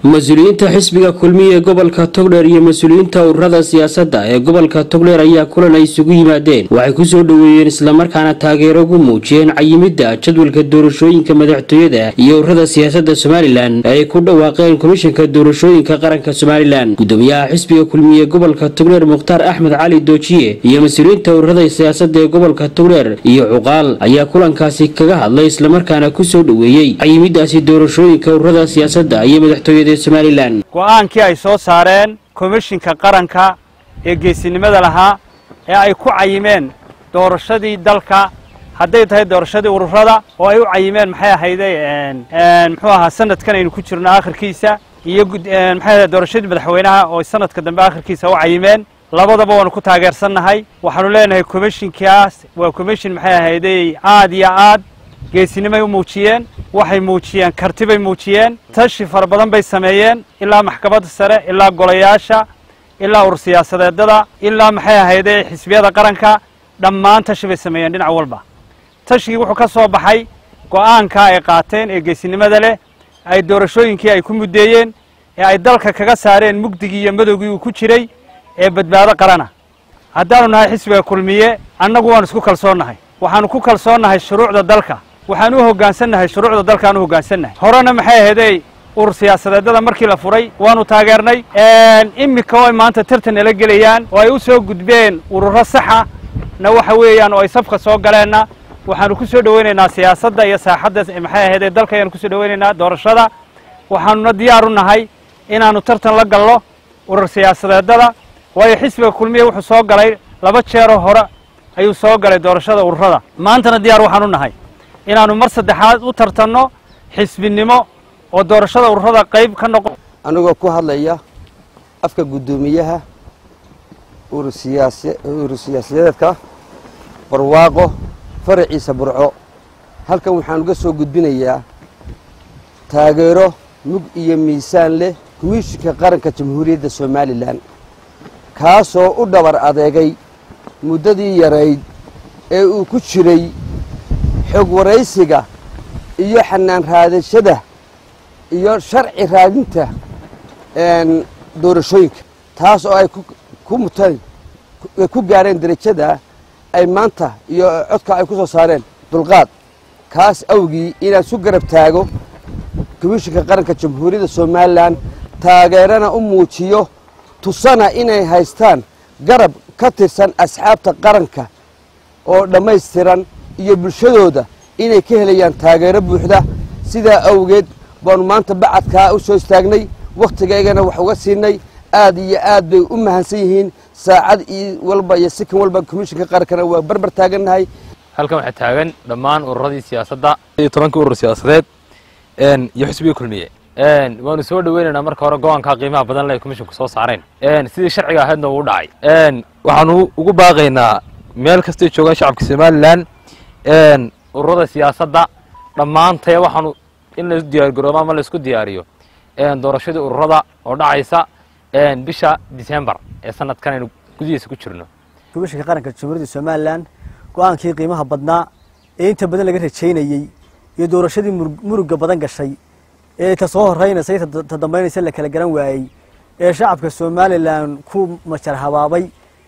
mas-uuliyiinta xisbiga kulmiya ee gobolka togdheer iyo mas-uuliyiinta ururada siyaasadda ee gobolka togdheer ayaa kulan ay isugu yimaadeen waxay kusoo dhoweeyeen islamarkaana taageero ugu muujiyeen cayimidda jadwalka doorashooyinka madaxtooyada iyo ururada siyaasadda somalilan ee ay ku dhawaaqeen komishanka doorashooyinka qaranka somalilan gudoomiyaha xisbiga kulmiya ee gobolka togdheer mukhtaar axmed cali doojiye iyo mas-uuliyiinta ururada siyaasadda ee gobolka togdheer iyo cuqaal ayaa kulankaasi kaga hadlay islamarkaana kusoo dhoweeyey cayimiddaasi doorashooyinka ururada siyaasadda iyo madaxtooyada go'aankii ay soo saareen komishinka qaranka ee geesinimada lahaa ee ay ku cayimeen doorashadii dalka hadday tahay doorashadii ururada oo ay u cayimeen maxay ahayday muxuu ahaa sanadkan aynu ku jirno akhirkiisa iyo maxay ahayd doorashadii madaxweynaha oo sanadka dambe akhirkiisa u cayimeen labadaba waanu ku taageersannahay waxaanu leenahay komishinkaas waa komishin maxay ahayday aad iyo aad geesinimay u muujiyeen waxay muujiyeen karti bay muujiyeen tashi fara badan bay sameeyeen ilaa maxkamadda sare ilaa golayaasha ilaa urur siyaasadeedada ilaa maxay ahayde xisbiyada qaranka dhammaan tashi bay sameeyeen dhinac walba tashigii wuxuu ka soo baxay go'aanka ay qaateen ee geesinimada leh ay doorashooyinkii ay ku muddeeyeen ee ay dalka kaga saareen mugdigii iyo madowgii uu ku jiray ee badbaado qarana haddaanu nahay xisbiga kulmiye annagu waanu isku kalsoonnahay waxaanu ku kalsoonnahay shuruucda dalka waxaan u hoggaansannahay shuruucda dalkaan u hoggaansannahay horena maxay ahaydey urur siyaasadeedada markii la furay waanu taageernay iminka oo ay maanta tartan nala gelayaan oo ay u soo gudbeen ururo saxa na waxa weeyaan oo ay safka soo galeenna waxaanu ku soo dhoweynaynaa siyaasadda iyo saaxadda maxay ahaydee dalka ayaanu kusoo dhoweynaynaa doorashada waxaanuna diyaar u nahay inaannu tartan la gallo urur siyaasadeedada waayo xisbiga kulmiya wuxuu soo galay laba jeeroo hore ayuu soo galay doorashada ururada maantana diyaar waxaan u nahay inaannu mar saddexaad u tartanno xisbinimo oo doorashada ururada qayb ka noqo anigoo ku hadlaya afka guddoomiyaha urur siyaasadeedka barwaaqo faraciisa burco halkan waxaan uga soo gudbinayaa taageero mug iyo miisaan leh komishinka qaranka jamhuuriyadda somalilan kaasoo u dhabar adeegay muddadii yarayd ee uu ku jiray xog waraysiga iyo xanaan raadashada iyo sharci raadinta doorashooyinka taas oo ay ku muteen ku gaareen derajada ay maanta iyo codka ay ku soo saareen dulqaad kaas awgii inaan su garab taago komishinka qaranka jamhuuriyadda somalilan taageerana u muujiyo tusana inay haystaan garab ka tirsan asxaabta qaranka oo dhammaystiran iyo bulshadooda inay ka helayaan taageero buuxda sidaa awgeed baanu maanta bacadkaa u soo istaagnay wakhtigaygana wax uga siinay aad iyo aad bay u mahadsan yihiin saacad iyo walba iyo sikan walba komishinka qarankana waa barbar taagannahay halkan waxaa taagan dhammaan ururadii siyaasadda iyo tobankii urur siyaasadeed iyo xisbiga kulmiye waanu soo dhoweynaynaa marka hore go-aankaa qiimaha badan le komishinku soo saareen sidii sharciga ahaydna uu dhacay waxaanu ugu baaqaynaa meel kastay joogaan shacabka somalilan ururada siyaasadda dhammaantee waxaanu in la diyaargaroobo ama laisku diyaariyo doorashadii ururada oo dhacaysa bisha decembar ee sanadkan aynu gudihiisa ku jirno komishinka qaranka jamhuuriyadda somalilan go-aankii qiimaha badnaa ee inta badan laga rajaynayey iyo doorashadii muruga badan gashay ee ta soo horeynaysa ta dambaynaysa la kala garan waayey ee shacabka somalilan ku majar habaabay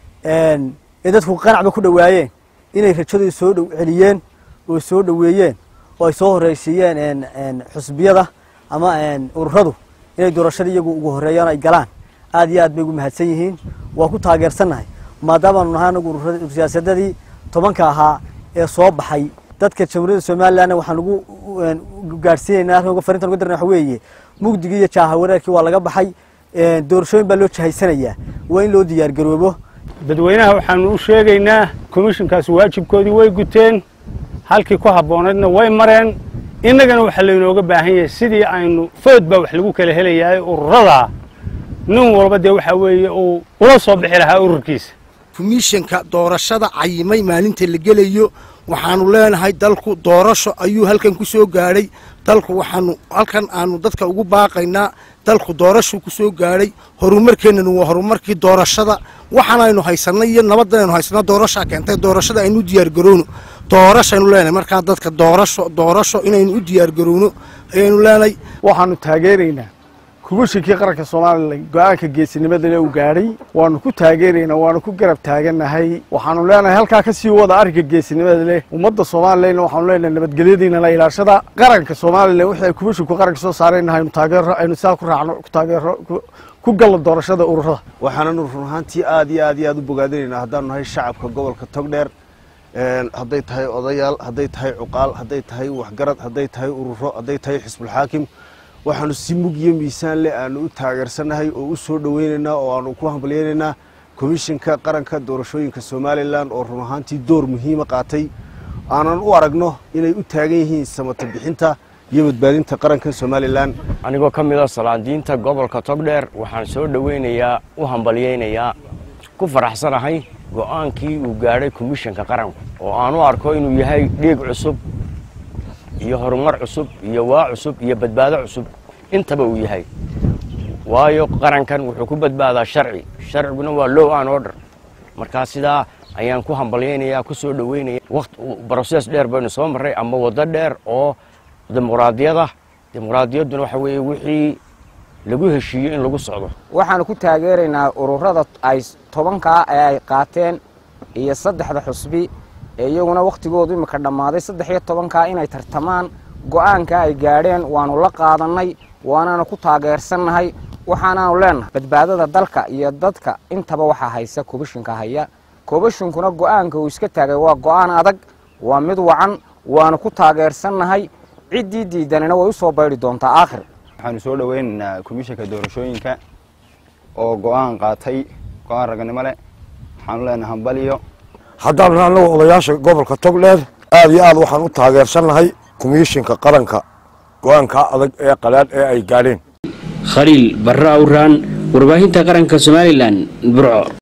ee dadku qanacba ku dhowaayeen inay rajadii soo dhow celiyeen oo soo dhoweeyeen oo ay soo horeysiiyeen xusbiyada ama ururadu inay doorashada iyagu ugu horeeyaan ay galaan aad iyo aad bay ugu mahadsan yihiin waa ku taageersannahay maadaamaanu nahay anagu urur siyaasadadii tobanka ahaa ee soo baxay dadka jamhuuriyadda somalilanna waxaan ugu gaadhsiinaynaa halkan uga farintan uga darna waxa weeye mugdigii iyo jaaha wareerkii waa laga baxay doorashooyin baa loo jahaysanayaa waa in loo diyaargaroobo dadweynaha waxaanu u sheegaynaa komishinkaasi waajibkoodii way guteen halkii ku habboonaydna way mareen innagana waxaa laynooga baahan yahay sidii aynu food baa wax lagu kala helayahay ururada nin walba dee waxaa weeye uu ula soo bixi lahaa ururkiisa komishinka doorashada cayimay maalinta la gelayo waxaanu leenahay dalku doorasho ayuu halkan ku soo gaadhay dalku waxaanu halkan aanu dadka ugu baaqaynaa dalku doorashuu ku soo gaadhay horumarkeennanu waa horumarkii doorashada waxaanaynu haysanay iyo nabaddanaynu haysanaa doorashaa keentay doorashada aynu u diyaargarowno doorashaynu leenahay markaa dadka doorasho doorasho inaynu u diyaargarowno ayaynu leenahay waxaanu taageeraynaa kubashinkii qaranka somalilan go-aanka geesinimadale uu gaadhay waanu ku taageeraynaa waanu ku garab taagannahay waxaanu leenahay halkaa ka sii wada arrinka geesinimada leh ummadda somalilanna waxaanu leenahay nabadgelyadiina la ilaashada qaranka somalilan wixii ay kubashinku qaranka soo saarayna aynu taageero aynu saa ku raacno ku taageero ku gallo doorashada ururada waxaananu run ahaantii aad iyo aad iyo aad u bogaadinaynaa haddaanu nahay shacabka gobolka togdheer hadday tahay odayaal hadday tahay cuqaal hadday tahay waxgarad hadday tahay ururo hadday tahay xisbulxaakim waxaanu si mug iyo miisaan leh aanu u taageersannahay oo u soo dhoweynaynaa oo aanu ku hambalyaynaynaa komishinka qaranka doorashooyinka somalilan oo run ahaantii door muhiima qaatay aanan u aragno inay u taagan yihiin samata bixinta iyo badbaadinta qaranka somalilan anigoo ka mid a salaadiinta gobolka togdheer waxaan soo dhoweynayaa u hambalyaynayaa ku faraxsanahay go-aankii uu gaadhay komishanka qaranku oo aan u arko inuu yahay dhiig cusub iyo horumar cusub iyo waa cusub iyo badbaado cusub intaba uu yahay waayo qarankan wuxuu ku badbaadaa sharci sharciguna waa low an order markaa sidaa ayaan ku hambalyaynayaa ku soo dhoweynaya waqt broses dheer baynu soo marray ama waddo dheer oo dimuqraadiyada dimuqraadiyadduna waxa weeye wixii lagu heshiiyo in lagu socdo waxaanu ku taageeraynaa ururada ay tobankaa ee ay qaateen iyo saddexda xusbi ee iyaguna wakhtigoodu imika dhammaaday saddex iyo tobankaa inay tartamaan go-aanka ay gaadheen waanu la qaadannay waanaanu ku taageersannahay waxaanaanu leenahay badbaadada dalka iyo dadka intaba waxaa haysa kobashinka haya kobashinkuna go-aanka uu iska taagay waa go-aan adag waa mid wacan waanu ku taageersannahay ciddii diidanina way u soo baydhi doontaa aakhir waxaanu soo dhoweynaynaa komishanka doorashooyinka oo go-aan qaatay go-aan raganimo leh waxaanu leenahay hambaliyo haddaan annagu odayaasha gobolka togdheer aad iyo aad waxaan u taageersannahay komishinka qaranka go-aanka adag ee qalaad ee ay gaadheen khaliil barre awraan warbaahinta qaranka somalilan burco